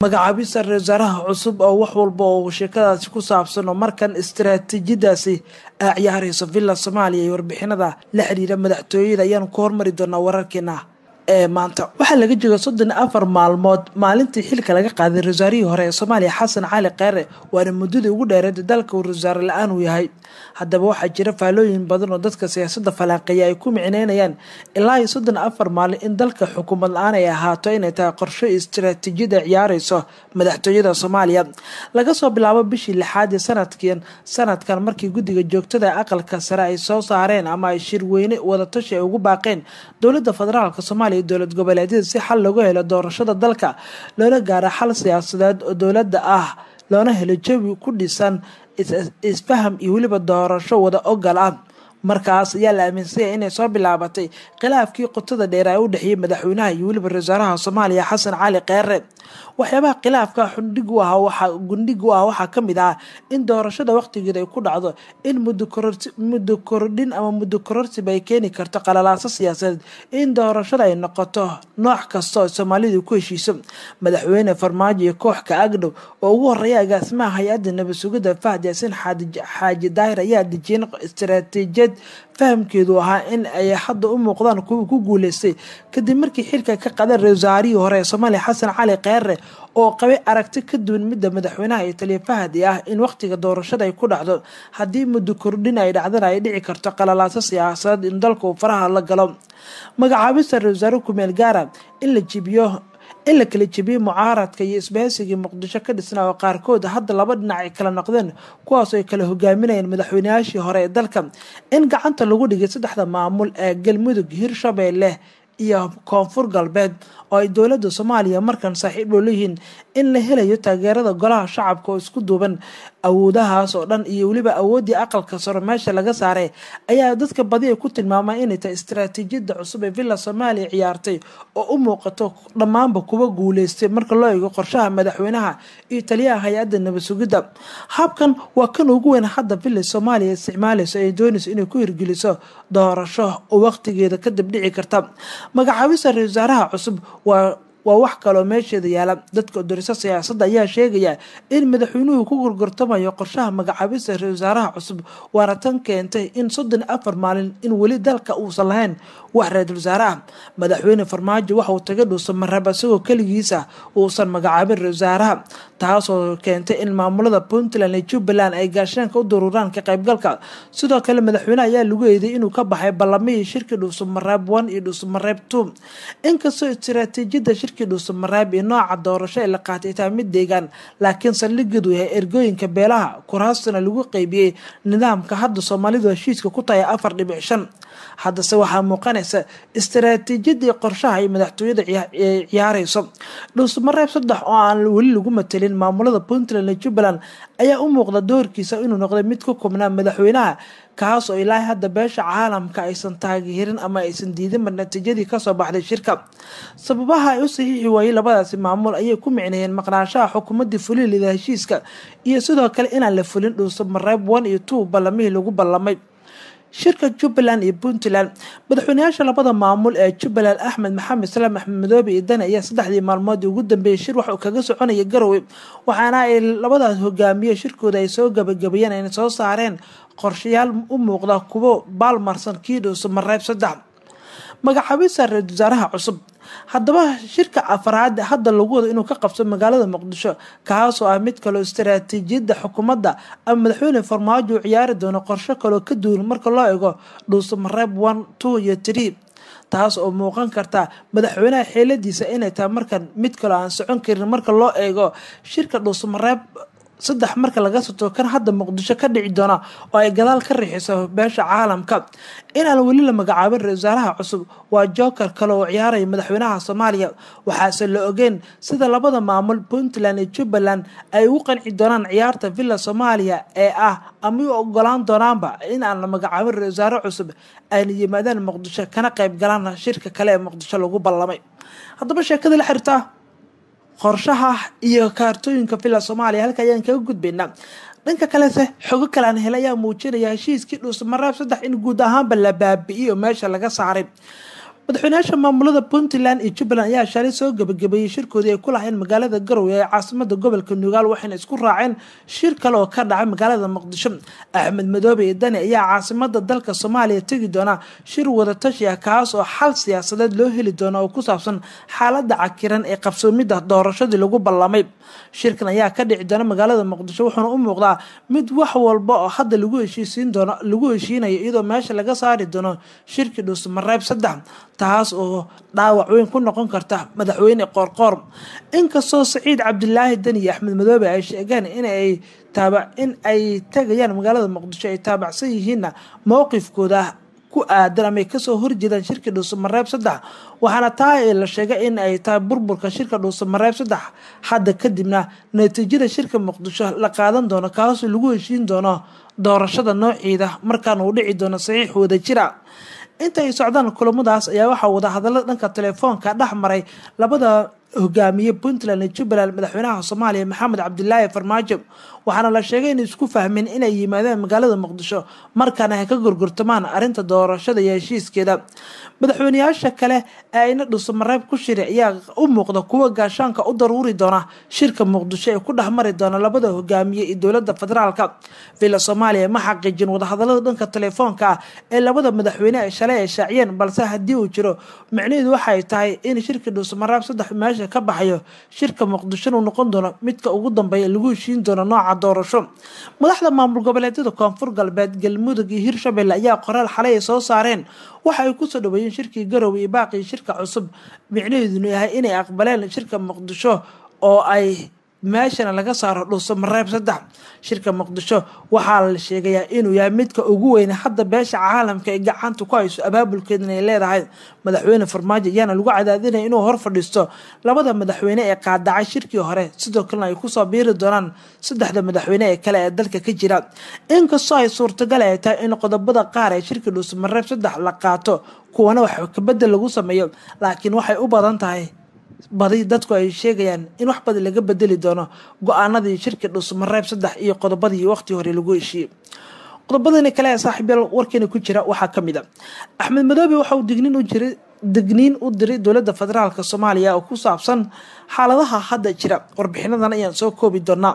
magacaabista ra wasaaraha cusub oo wax walba oo sheekadaasi ku saabsan oo markan istaraatiijiyadaasi a ciyaarayso villa soomaaliya iyo warbixinada la xiriira madaxtooyada ayaanu ku hormari doonaa wararkeena ee maanta waxaa laga jooga soddon iyo afar maalmood maalintii xilka laga qaaday rawasaarihii hore ee soomaaliya xasan cali kheyre waana muddadii ugu dheereed dalka uu rawasaare la-aan uu yahay haddaba waxaa jira faalooyin badan oo dadka siyaasadda falanqeeya ay ku micneynayaan ilaa iyo soddon iyo afar maalin in dalka xukuumad la-aan ay ahaato inay tahay qorsho istaraatiijiyada ciyaareyso madaxtooyada soomaaliya laga soo bilaabo bishii lixaad ee sanadkiin sanadkan markii guddiga joogtada aqalka sare ay soo saareen ama ay shirweyne wadatashi ay ugu baaqeen dowladda federaalk soomaaliya dowlad goboleedyada si xal loogu helo doorashada dalka loola gaaro xal siyaasadeed oo dowladda ah loona helo jawi ku dhisan isfaham iyo weliba doorasho wada ogal ah markaas ayaa la aaminsanya inay soo bilaabatay khilaafkii qotada dheer ee u dhexeeyay madaxweynaha iyo weliba ra-wasaaraha soomaaliya xasan cali kheyre waxyaabaha khilaafka xundhig u ah waxaa gundhig u ah waxaa ka mid ah in doorashada waqtigeeda ay ku dhacdo in muddo kordhin ama muddo kororsiba ay keeni karto qalalaaso siyaasadeed in doorashada ay noqoto nooc kasta oo soomaalidu ku heshiiso madaxweyne farmaajo iyo kooxka agdhow oo ugu horeeya agaasimaha hay-adda nabad sugidda fahd yaasin xaaji daahir ayaa dejiyeen istaraatiijiyad fahamkeedu ahaa in ay hadda u muuqdaan kuwa ku guuleystay kadib markii xilka ka qadan ra-wasaarihii hore ee soomaaliya xasan cali kheyre oo qabay aragti ka duwan midda madaxweynaha iyo taliya fahadi ah in waqtiga doorashada ay ku dhacdo haddii muddo kordhin ay dhacdana ay dhici karto qalalaaso siyaasadeed in dalka uu faraha la galo magacaabista ra-wasaare kumeel gaara in la jibiyo in la kala jebiyey mucaaradka iyo isbahaysigii muqdisho ka dhisnaa oo qaarkood hadda laba dhinac ay kala noqdeen kuwaasoo ay kala hogaaminayeen madaxweynayaashii hore ee dalka in gacanta lagu dhigay saddexda maamul ee galmudug hirshabeelle iyo koonfur galbeed oo ay dowladda soomaaliya markan saaxiib loo leeyihiin in la helayo taageerada golaha shacabka oo isku duuban awoodahaas oo dhan iyo weliba awooddii aqalka saro meesha laga saaray ayaa dadka badi ay ku tilmaamaan inay tahay istaraatiijiyadda cusub ee villa soomaaliya ciyaartay oo u muuqato dhammaanba kuwa guuleystay marka loo eego qorshaha madaxweynaha iyo taliyaha hay-adda nabad sugidda habkan waa kan ugu weyn hadda villa soomaaliya isticmaalayso ay doonayso inay ku hirgeliso doorasho oo waqtigeeda kadib dhici karta magacaabista ra wasaaraha cusub waa waa wax kaloo meesheeda yaala dadka doriso siyaasadda ayaa sheegaya in madaxweynuhu ku gorgortamayo qorshaha magacaabista ra wasaaraha cusub waana tan keentay in soddon afar maalin in weli dalka uusan lahayn wax ra-iisul wasaare ah madaxweyne farmaajo waxa uu taga dhuusa marab isagoo keligiisa uusan magacaabin ra wasaaraha taasoo keentay in maamulada puntland iyo jubbaland ay gaashaanka u daruuraan ka qaybgalka sidoo kale madaxweyne ayaa lagu eeday inuu ka baxay ballamihii shirkii dhuusamareeb one iyo dhuusamareeb two inkastoo istaraatiijiyadda shirkii dhuusamareeb iyo nooca doorasho ee la qaatay taa mid deegaan laakiin saldhigeedu yahay ergooyinka beelaha kuraastana lagu qeybiyey nidaamka hadda soomaalidu heshiiska ku tahay afar dhibic shan haddase waxaa muuqanaysa istaraatiijiyadii qorshaha ay madaxtooyada ciyaareyso dhuusamareeb saddex oo aan weli lagu matelin maamulada puntland iyo jubbaland ayaa u muuqda doorkiisa inuu noqday mid ku kubnaa madaxweynaha kaas oo ilaahay hadda beesha caalamka aysan taageerin ama aysan diidinba natiijadii kasoo baxday shirka sababaha ay u saxiixi waayey labadaasi maamul ayay ku micneeyeen maqnaanshaha xukuumadii fulilida heshiiska iyo sidoo kale inaan la fulin dhuusamareeb one iyo two ballamihii lagu ballamay shirka jubbaland iyo puntland madaxweyneyaasha labada maamul ee jubbaland axmed maxamed salaam axmed madoobe iyo dani ayaa saddexdii maalmoodii ugu dambeeyay shir waxuu kaga soconaya garowe waxaana ay labadaas hogaamiye shirkooda ay soo gabagabeeyeen ayna soo saareen qorshayaal u muuqda kuwo baalmarsan kii dhuusamareeb saddex magacaabista ra-isul wasaaraha cusub haddaba shirka afraad hadda lagu wado inuu ka qabso magaalada muqdisho kaasoo ah mid kaloo istaraatiijiyadda xukuumadda ama madaxweyne farmaajo uu ciyaari doono qorsho kaloo ka duwan marka loo eego dhuusamareeb one two iyo tree taas oo muuqan karta madaxweynaha xeeladiisa inay tahay markan mid kaloo aan socon karin marka loo eego shirka dhuusamareeb saddex marka laga soto kan hadda muqdisho ka dhici doona oo ay gadaal ka rixiso beesha caalamka inaan weli la magacaabin ra wasaaraha cusub waa joker kale oo ciyaaraya madaxweynaha soomaaliya waxaase la ogeyn sida labada maamul puntland iyo jubbaland ay ugu qanci doonaan ciyaarta villa soomaaliya ee ah ama u ogolaan doonaanba in aan la magacaabin ra wasaare cusub ayna yimaadaan muqdisho kana qayb galaan shirka kale ee muqdisho lagu ballamay haddaba sheekada la xirtaa qorshaha iyo kaartooyinka villa soomaaliya halka ayaan kaga gudbaynaa dhanka kalese xogo kale aan helay ayaa muujinaya heshiiskii dhuusamareeb saddex in guud ahaanba la baabi'iyo meesha laga saaray madaxweynayaasha maamulada puntland iyo jubbaland ayaa shalay soo gebagabeeyey shirkoodii ay ku lahayeen magaalada garowe ee caasimada gobolka nugaal waxayna isku raaceen shir kale oo ka dhacay magaalada muqdisho axmed madoobe iyo dani ayaa caasimada dalka soomaaliya tegi doona shir wadatashi ah kaas oo xal siyaasadeed loo heli doono oo ku saabsan xaalada cakiran ee qabsoomida doorashadii lagu ballamay shirkan ayaa ka dhici doona magaalada muqdisho wuxuuna u muuqdaa mid wax walba oo hadda lagu heshiisiin doono lagu heshiinayo iyadoo meesha laga saari doono shirkii dhuusamareeb saddex taas oo dhaawac weyn ku noqon karta madaxweyne qoorqoor inkastoo saciid cabdilaahi deni iyo axmed madoobe ay sheegeen inay taaba in ay tagayaan magaalada muqdisho ay taabacsan yihiinna mowqifkooda ku aadan ama ay kasoo horjeedaan shirka dhuusamareeb saddex waxaana taa la sheegay in ay tahay burburka shirka dhuusamareeb saddex hadda kadibna natiijada shirka muqdisho la qaadan doono kaasoo lagu heshiin doono doorashada noociida markaana uu dhici doono saxiix wada jira inta ay socdaan kulamadaas ayaa waxaa wada hadalada dhanka telefoonka dhex maray labada hogaamiye puntland iyo jubbaland madaxweynaha soomaaliya maxamed cabdilaahi farmaajo waxaana la sheegay inay isku fahmeen inay yimaadeen magaalada muqdisho markaana ay ka gorgortamaan arrinta doorashada iyo heshiiskeeda madaxweyneyaasha kale ee ayna dhuusamareeb ku shiri ayaa u muuqda kuwa gaashaanka u daruuri doona shirka muqdisho ee ku dhexmari doona labada hogaamiye iyo dowlada federaalka villa soomaaliya ma xaqiijin wadahadalada dhanka telefoonka ah ee labada madaxweyne ay shalay ay shaaciyeen balse haddii uu jiro micnaheedu waxay tahay in shirka dhuusamareeb saddex meesha ka baxayo shirka muqdishona uu noqon doono midka ugu dambeeya lagu heshiin doono nooca doorasho madaxda maamul goboleedyada koonfur galbeed galmudug iyo hirshabelle ayaa qoraal xalay ay soo saareen waxa ay kusoo dhaweeyeen shirkii garowe iyo baaqii shirka cusub micnaheeduna yahay inay aqbaleen shirka muqdisho oo ay meeshana laga saaro dhuusamareeb saddex shirka muqdisho waxaa la sheegayaa inuu yahay midka ugu weyn hadda beesha caalamka ee gacanta ku hayso abaabulkeedana ay leedahay madaxweyne farmaajo ayaana lagu cadaadinaya inuu hor fadhiisto labada madaxweyne ee qaadacay shirkii hore sidoo kalena ay kusoo biiri doonaan saddexda madaxweyne ee kale ee dalka ka jira inkastoo ay suurtagal ay tahay in qodobada qaar ee shirka dhuusamareeb saddex la qaato kuwana wax kabedel lagu sameeyo laakiin waxay u badan tahay badi dadku ay sheegayaan in wax badan laga bedeli doono go-aanadii shirka dhuusamareeb saddex iyo qodobadii waqti hore lagu heshiiyey qodobadani kale ee saaxiibyaal warkeena ku jira waxaa ka mid a axmed madoobe waxa uu digniin u jiray digniin u diray dowladda federaalka soomaaliya oo ku saabsan xaaladaha hadda jira warbixinadan ayaan soo koobi doonaa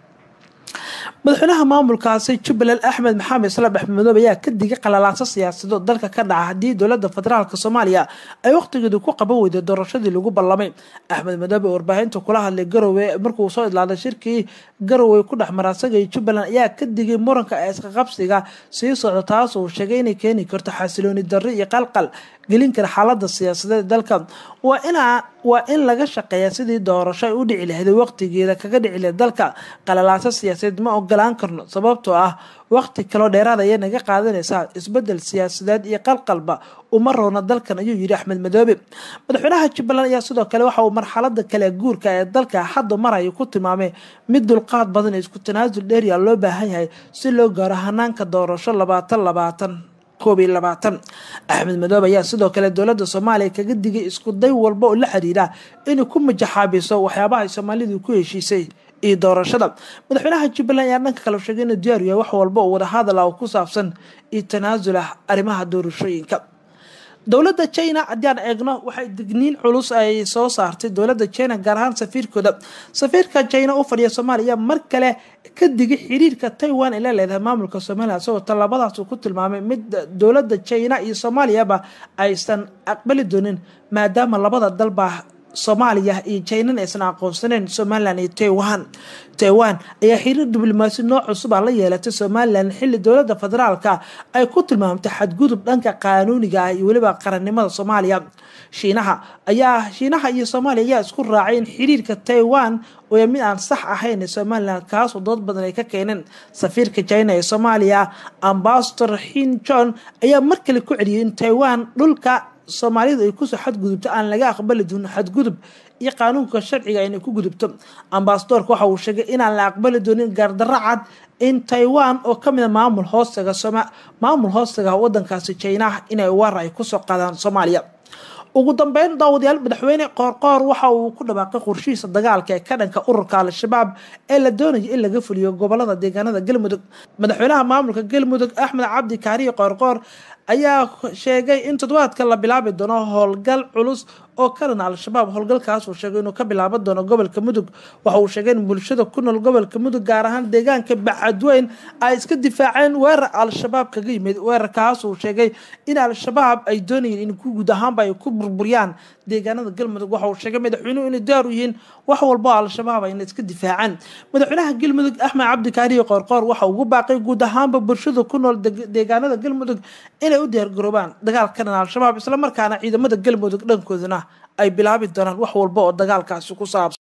madaxweynaha maamulkaasi jubbaland axmed maxamed islaam axmed madoobe ayaa ka digay qalalaanso siyaasado dalka ka dhaca haddii dowlada federaalk soomaaliya ay waqtigeedu ku qaban weyday doorashadii lagu ballamay axmed madoobe oo warbaahinta kula hadlay garowe markuu soo idlaaday shirkii garowe ku dhex mara asaga iyo jubbaland ayaa ka digay muranka ee isqaqabsiga sii socda taas uu sheegay inay keeni karto xasilooni darri iyo qalqal gelin kara xaalada siyaasadeed dalka waa inaa waa in laga shaqeeya sidii doorasho ay u dhici lahayd waqtigeeda kaga dhici lahayd dalka qalalaaso siyaasadeed ma ogolaan karno sababtoo ah waqti kaloo dheeraad ayay naga qaadanaysaa isbedel siyaasadeed iyo qalqalba uma roona dalkan ayuu yidhi axmed madoobe madaxweynaha jubbaland ayaa sidoo kale waxa uu marxalada kale guurka ee dalka hadda maraya ku tilmaamay mid dulqaad badan isku tanaasul dheeriya loo baahan yahay si loo gaaro hanaanka doorasho labaatan labaatan koob iyo labaatan axmed madoobe ayaa sidoo kale dowladda soomaaliya kaga digay isku day walba oo la xiriira inay ku majaxaabiso waxyaabaha ay soomaalidu ku heshiisay iyo doorashada madaxweynaha jubbaland ayaa dhanka kale sheegay inuu diyaar yahay wax walba oo wadahadal ah oo ku saabsan iyo tanaasul ah arrimaha doorashooyinka dowladda china haddii aan eegno waxay digniin culus ay soo saartay dowladda china gaar ahaan safiirkooda safiirka china u fadhiya soomaaliya mar kale ka digay xiriirka taiwan ay la leedahay maamulka somaliya isagoo tallaabadaas uu ku tilmaamay mid dowladda china iyo soomaaliyaba aysan aqbali doonin maadaama labada dalba soomaaliya iyo jinana aysan aqoonsaneyn somalilan iyo taiwan taiwan ayaa xiriir diblomaasi nooc cusub a la yeelatay somalilan xilli dowladda federaalka ay ku tilmaamtay xadgudub dhanka qaanuuniga ah iyo weliba qarannimada soomaaliya shiinaha ayaa shiinaha iyo soomaaliya ayaa isku raacay in xiriirka taiwan oo mid aan sax ahayn somalilan kaasoo dood badan ay ka keeneen safiirka china ee soomaaliya ambasador hin john ayaa mar kale ku celiyay in taiwan dhulka soomaalidu ay kusoo xadgudubto aan laga aqbali doonin xadgudub iyo qaanuunka sharciga inay ku gudubto ambasadorka waxa uu sheegay inaan la aqbali doonin gaardaro cad in taiwan oo kamida maamul hoostaga maamul hoostaga wadankaasi china inay war ay kusoo qaadaan soomaaliya ugu dambeyn daawadayaal madaxweyne qoorqoor waxa uu ku dhawaaqay qorshihiisa dagaalka ee ka dhanka ururka al-shabaab ee la doonayo in laga fuliyo gobolada deegaanada galmudug madaxweynaha maamulka galmudug axmed cabdi kaariye qoorqoor ayaa sheegay in toddobaadka la bilaabi doono howlgal culus oo kalena al-shabaab howlgalkaas uu sheegay inuu ka bilaaban doono gobolka mudug waxa uu sheegay in bulshada ku nool gobolka mudug gaar ahaan deegaanka bacadweyn ay iska difaaceen weerar al-shabaab kaga yimid weerarkaas uu sheegay in al-shabaab ay doonayeen in guud ahaanba ay ku burburiyaan deegaanada galmudug waxa uu sheegay madaxweynuhu inay daar u yihiin wax walbo al-shabaab ayna iska difaacaan madaxweynaha galmudug axmed cabdikaariyo qoorqoor waxa ugu baaqay guud ahaanba bulshada ku nool deegaanada galmudug inay u diyaargaroobaan dagaalka dhan al-shabaab islamarkaana ciidamada galmudug dhankoodana ay bilaabi doonaan wax walba oo dagaalkaasi ku saabsan